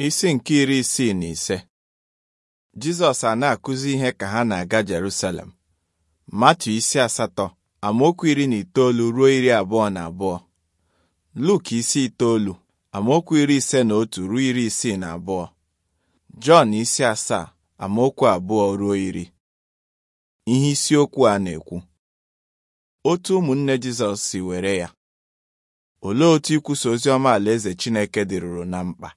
Isi nke iri isii na ise Jizọs a na-akụzi ihe ka ha na-aga Jerusalem. Matu isi asatọ amaokwu iri na itoolu ruo iri abụọ na abụọ. Luk isi itoolu amaokwu iri ise na otu ruo iri isii na abụọ. Jọn isi asaa amaokwu abụọ ruo iri. Ihe isiokwu a na-ekwu otu ụmụnne Jizọs si were ya. Olee otu ikwusa ozi ọma Alaeze Chineke dịruru na mkpa?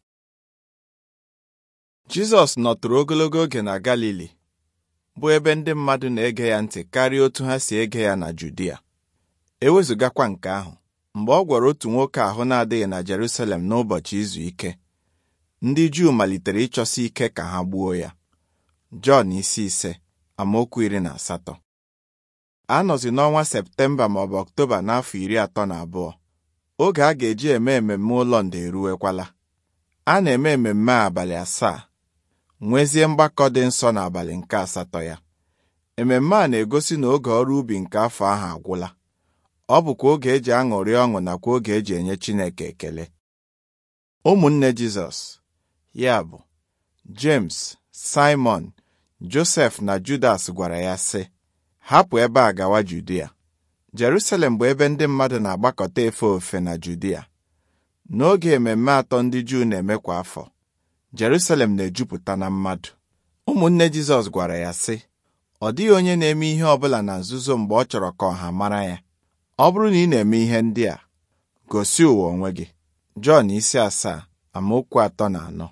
Jizọs nọtụrụ ogologo oge na Galili bụ ebe ndị mmadụ na-ege ya ntị karịa otu ha si ege ya na Judia. Ewezụgakwa nke ahụ mgbe ọ gwara otu nwoke ahụ na-adịghị na Jerusalem n'ụbọchị izu ike ndị Juu malitere ịchọsi ike ka ha gbuo ya. Jọn isi ise amaokwu iri na asatọ a nọzi n'ọnwa Septemba maọbụ Ọktoba n'afọ iri atọ na abụọ oge a ga-eji eme mmemme ụlọ ndo eruwekwala a na-eme mmemme a abalị asaa nwezie mgbakọ dị nsọ n'abalị nke asatọ ya ememme a na-egosi na oge ọrụ ubi nke afọ ahụ agwụla ọ bụkwa oge eji aṅụrị ọṅụ nakwa oge eji enye Chineke ekele ụmụnne Jizọs ya bụ James Simon Josef na Judas gwara ya sị hapụ ebe a gawa Judia Jerusalem bụ ebe ndị mmadụ na-agbakọta efe ofe na Judia n'oge ememme atọ ndị Juu na-eme kwa afọ Jerusalem na-ejupụta na mmadụ ụmụnne Jizọs gwara ya sị ọ dịghị onye na-eme ihe ọ bụla na nzuzo mgbe ọ chọrọ ka ọha mara ya ọ bụrụ na ị na-eme ihe ndị a gosi ụwa onwe gị Jọn isi asaa amaokwu atọ na anọ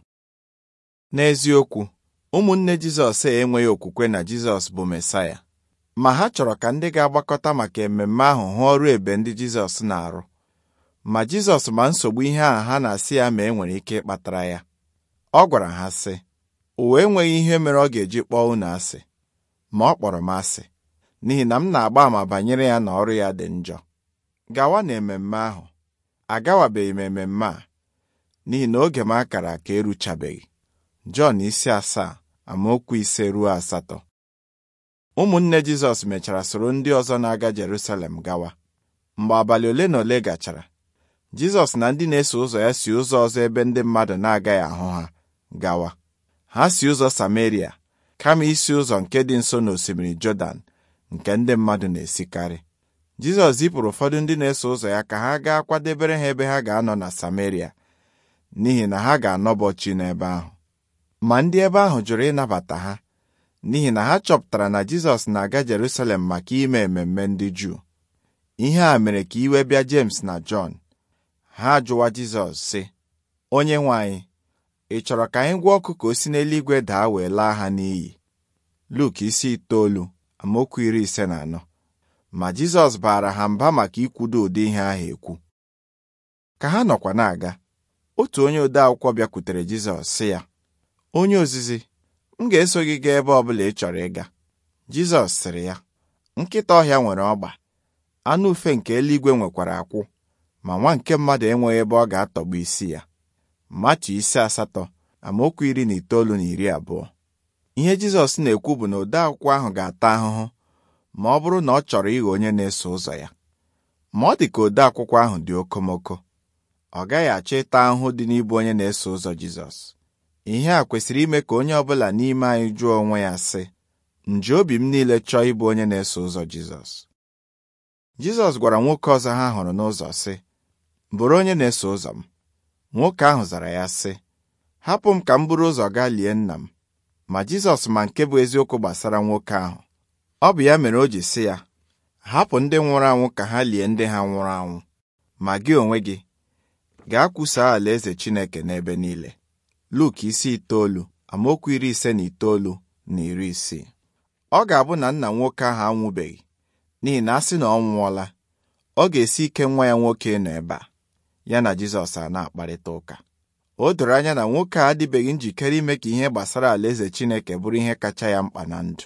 n'eziokwu ụmụnne Jizọs enweghị okwukwe na Jizọs bụ Mesaya ma ha chọrọ ka ndị ga-agbakọta maka ememme ahụ hụ ọrụ ebe ndị Jizọs na-arụ ma Jizọs ma nsogbu ihe a ha na-asị ya ma e nwere ike ịkpatara ya ọ gwara ha sị ụwa enweghị ihe mere ọ ga-eji kpọọ unu asị ma ọ kpọrọ m asị n'ihi na m na-agba àmà banyere ya na ọrụ ya dị njọ gawa na ememme ahụ agawabeghị m ememme a n'ihi na oge m akara ka eruchabeghị Jọn isi asaa amaokwu ise ruo asatọ ụmụnne Jizọs mechara soro ndị ọzọ na-aga Jerusalem gawa mgbe abalị ole na ole gachara Jizọs na ndị na-eso ụzọ ya si ụzọ ọzọ ebe ndị mmadụ na-agaghị ahụ ha gawa ha si ụzọ Sameria kama isi ụzọ nke dị nso n'osimiri Jọdan nke ndị mmadụ na-esikarị Jizọs zipụrụ ụfọdụ ndị na-eso ụzọ ya ka ha gaa kwadebere ha ebe ha ga-anọ na Sameria n'ihi na ha ga-anọbọ chi n'ebe ahụ ma ndị ebe ahụ jụrụ ịnabata ha n'ihi na ha chọpụtara na Jizọs na-aga Jerusalem maka ime ememme ndị Juu ihe a mere ka iwe bịa James na Jọn ha jụwa Jizọs sị onye nwe anyị ị chọrọ ka anyị gwa ọkụ ka o si n'eluigwe daa wee laa ha n'iyi Luk isi itoolu amaokwu iri ise na anọ ma Jizọs baara ha mba maka ikwudo ụdị ihe ahụ ekwu ka ha nọkwa na-aga otu onye ode akwụkwọ bịakwutere Jizọs sị ya onye ozizi m ga-eso gị gaa ebe ọ bụla ị chọrọ ịga Jizọs sịrị ya nkịta ọhịa nwere ọgba anụ ufe nke eluigwe nwekwara akwụ ma nwa nke mmadụ enweghị ebe ọ ga-atọgbu isi ya Matu isi asatọ amaokwu iri na itoolu na iri abụọ ihe Jizọs na-ekwu bụ na ode akwụkwọ ahụ ga-ata ahụhụ ma ọ bụrụ na ọ chọrọ ịghọ onye na-eso ụzọ ya ma ọ dị ka ode akwụkwọ ahụ dị okomoko ọ gaghị achọ ịta ahụhụ dị n'ịbụ onye na-eso ụzọ Jizọs ihe a kwesịrị ime ka onye ọ bụla n'ime anyị jụọ onwe ya sị nje obi m niile chọọ ịbụ onye na-eso ụzọ Jizọs Jizọs gwara nwoke ọzọ ha hụrụ n'ụzọ sị bụrụ onye na-eso ụzọ m nwoke ahụ zara ya sị hapụ m ka m buru ụzọ gaa lie nna m ma Jizọs ma nke bụ eziokwu gbasara nwoke ahụ ọ bụ ya mere o ji sị ya hapụ ndị nwụrụ anwụ ka ha lie ndị ha nwụrụ anwụ ma gị onwe gị gaa kwusaa alaeze Chineke n'ebe niile Luk isi itoolu amaokwu iri ise na itoolu na iri isii ọ ga-abụ na nna nwoke ahụ anwụbeghị n'ihi na a sị na ọ nwụọla ọ ga-esi ike nwa ya nwoke nọ ebe a ya na Jizọs a na-akparịta ụka o doro anya na nwoke a adịbeghị njikere ime ka ihe gbasara alaeze Chineke bụrụ ihe kacha ya mkpa na ndụ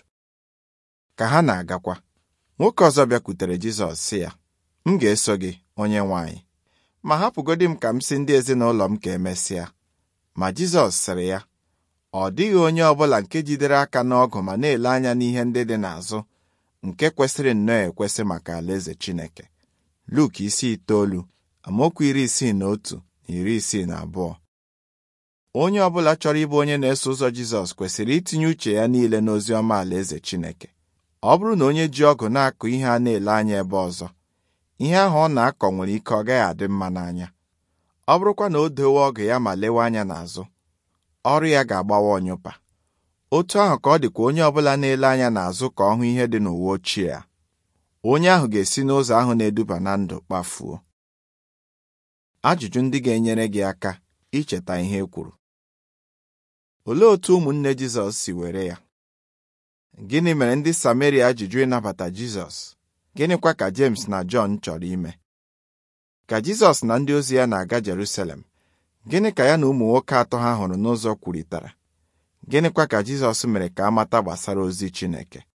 ka ha na-agakwa nwoke ọzọ bịakwutere Jizọs sị ya m ga-eso gị onye nwaanyị ma hapụgodi m ka m si ndị ezinụlọ m ka emesịa ma Jizọs sịrị ya ọ dịghị onye ọbụla nke jidere aka n'ọgụ ma na-ele anya n'ihe ndị dị n'azụ nke kwesịrị nnọọ ekwesị maka alaeze Chineke Luk isi itoolu amaokwu iri isii na otu na iri isii na abụọ onye ọ bụla chọrọ ịbụ onye na-eso ụzọ Jizọs kwesịrị itinye uche ya niile n'ozi ọma alaeze Chineke ọ bụrụ na onye ji ọgụ na-akụ ihe a na-ele anya ebe ọzọ ihe ahụ ọ na-akọ nwere ike ọ gaghị adị mma n'anya ọ bụrụkwa na o dowe ọgụ ya ma lewe anya n'azụ ọrụ ya ga-agbawa ọnyụpa otu ahụ ka ọ dịkwa onye ọbụla na-ele anya n'azụ ka ọ hụ ihe dị n'ụwa ochie a onye ahụ ga-esi n'ụzọ ahụ na-eduba na ndụ kpafuo ajụjụ ndị ga-enyere gị aka icheta ihe e kwuru olee otu ụmụnne Jizọs si were ya gịnị mere ndị Sameria ajụjụ ịnabata Jizọs gịnịkwa ka James na Jọn chọrọ ime ka Jizọs na ndị ozi ya na-aga Jerusalem gịnị ka ya na ụmụ nwoke atọ ha hụrụ n'ụzọ kwurịtara gịnịkwa ka Jizọs mere ka a mata gbasara ozi Chineke